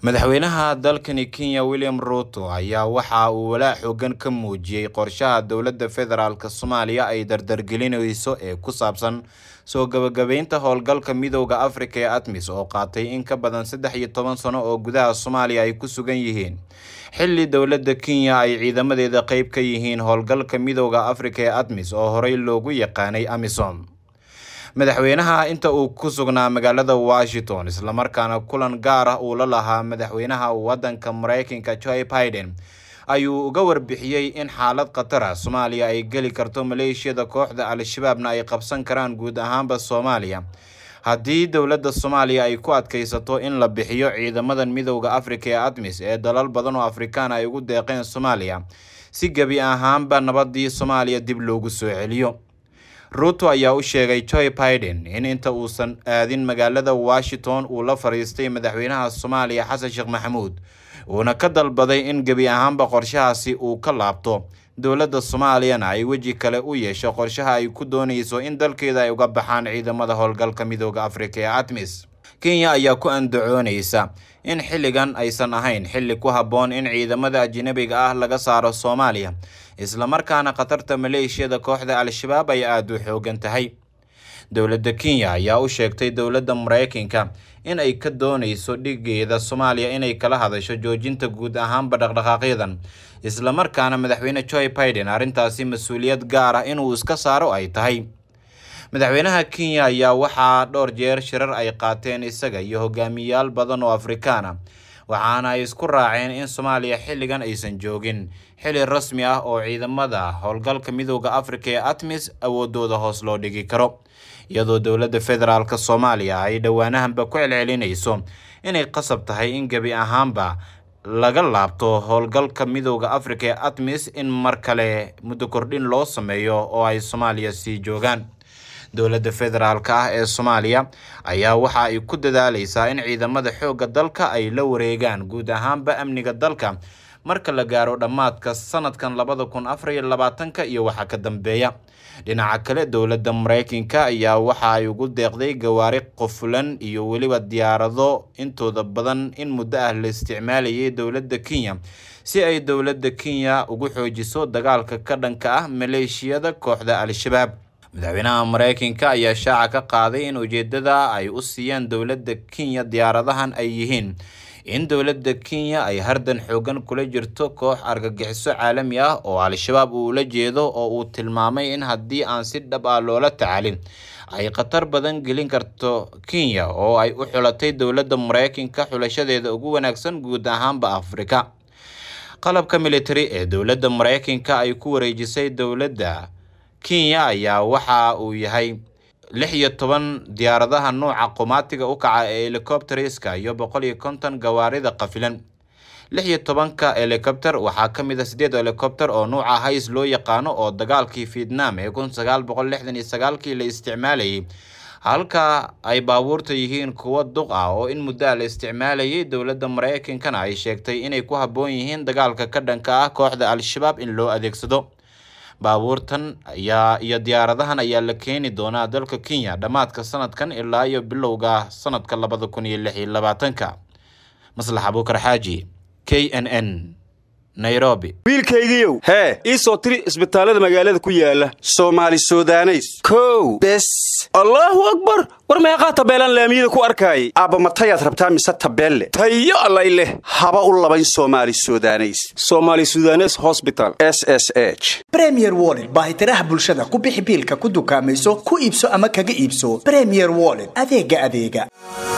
madaxweynaha dalkani kenya william ruto ayaa waxa uu walaac xoogan ka muujiyey qorshaha dowladda federaalk soomaaliya ay dardargelinayso ee ku saabsan soo gabagabeynta howlgalka midooda afrika ee atmis oo qaatay in ka badan saddex iyo toban sano oo gudaha soomaaliya ay ku sugan yihiin xilli dowladda kenya ay ciidamadeeda qeyb ka yihiin howlgalka midooda afrika ee atmis oo horey loogu yaqaanay amisom madaxweynaha inta uu ku sugnaa magaalada washington islamarkaana kulan gaar ah uu la lahaa madaxweynaha wadanka mareykanka joe biden ayuu uga warbixiyey in xaalad khatara soomaaliya ay geli karto maleeshiyada kooxda al-shabaabna ay qabsan karaan guud ahaanba soomaaliya haddii dowladda soomaaliya ay ku adkaysato in la bixiyo ciidamadan midooda afrika ee admis ee dalal badan oo afrikaan ay ugu deeqeen soomaaliya si gebi ahaanba nabadii soomaaliya dib loogu soo celiyo ruto ayaa u sheegay joe biden in inta uusan aadin magaalada washington uu la fadhiistay madaxweynaha soomaaliya xasan sheekh maxamuud uuna ka dalbaday in gebi ahaanba qorshahaasi uu ka laabto dowladda soomaaliyana ay weji kale u yeesho qorshaha ay ku doonayso in dalkeeda ay uga baxaan ciidamada howlgalka midooda afrika ee atmis kenya ayaa ku andacoonaysa in xilligan aysan ahayn xilli ku habboon in ciidamada ajnabiga ah laga saaro soomaaliya islamarkaana khatarta maleeshiyada kooxda al-shabaab ay aada u xoogan tahay dowladda kenya ayaa u sheegtay dowladda mareykanka in ay ka doonayso dhigeeda soomaaliya inay kala hadasho joojinta guud ahaanba dhaqdhaqaaqyadan islamarkaana madaxweyne joe biden arrintaasi mas-uuliyad gaar ah inuu iska saaro ay tahay madaxweynaha kenya ayaa waxaa dhowr jeer shirar ay qaateen isaga iyo hogaamiyayaal badan oo afrikaan ah waxaana ay isku raaceen in soomaaliya xilligan aysan joogin xili rasmi ah oo ciidamada howlgalka midooda afrika ee atmis awoodooda hoos loo dhigi karo iyadoo dowladda federaalk soomaaliya ay dhowaanahanba ku celcelinayso inay qasab tahay in gebi ahaanba laga laabto howlgalka midooda afrika ee atmis in mar kale muddo kordhin loo sameeyo oo ay soomaaliya sii joogaan dowladda federaalk ah ee soomaaliya ayaa waxa ay ku dadaaleysaa in ciidamada xoogga dalka ay la wareegaan guud ahaanba amniga dalka marka la gaaro dhammaadka sanadkan labada kun afar iyo labaatanka iyo waxa ka dambeeya dhinaca kale dowladda mareykanka ayaa waxa ay ugu deeqday gawaari qofulan iyo weliba diyaarado intooda badan in muddo ah la isticmaalayay dowladda kenya si ay dowladda kenya ugu xoojiso dagaalka ka dhanka ah maleeshiyada kooxda al-shabaab madaxweynaha mareykanka ayaa shaaca ka qaaday in ujeedada ay u siiyeen dowladda kenya diyaaradahan ay yihiin in dowladda kenya ay hardan xoogan kula jirto koox argagixiso caalami ah oo al-shabaab uu la jeedo oo uu tilmaamay in haddii aan si dhab ah loola tacaalin ay khatar badan gelin karto kenya oo ay u xulatay dowladda mareykanka xulashadeeda ugu wanaagsan guud ahaanba afrika qalabka military ee dowladda mareykanka ay ku wareejisay dowladda kenya ayaa waxa uu yahay lix iyo toban diyaaradaha nuuca qomaatiga u kaca ee helicopteriska iyo boqol iyo konton gawaarida qafilan lix iyo tobanka helicopter waxaa ka mid a sideed helicopter oo nuuca hays loo yaqaano oo dagaalkii vietnam ee kun sagaal boqol lixdan iyo sagaalkii la isticmaalayay halka ay baabuurta yihiin kuwo duq ah oo in muddo la isticmaalayay dowladda mareykankana ay sheegtay inay ku habboon yihiin dagaalka ka dhanka ah kooxda al-shabaab in loo adeegsado baabuurtan ayaa iyo diyaaradahan ayaa la keeni doonaa dalka kenya dhammaadka sanadkan ilaa iyo bilowga sanadka labada kun iyo lix iyo labaatanka maslax abuukar xaaji k n n nairobi wiilkaygiiow hee ii soo tiri isbitaallada magaalada ku yaala soomaali sudaneys kow bes allaahu akbar war meeqaa tabeelaan laamiyada ku arkaayay aabba matayaad rabtaa mise tabeelle tayo allay leh haba u labayn soomaali sudaneys somaali sudanes hosbital s s h bremier wollet baahitiraha bulshada ku bixi biilka ku dukaamayso ku iibso ama kaga iibso bremier wollet adeega adeega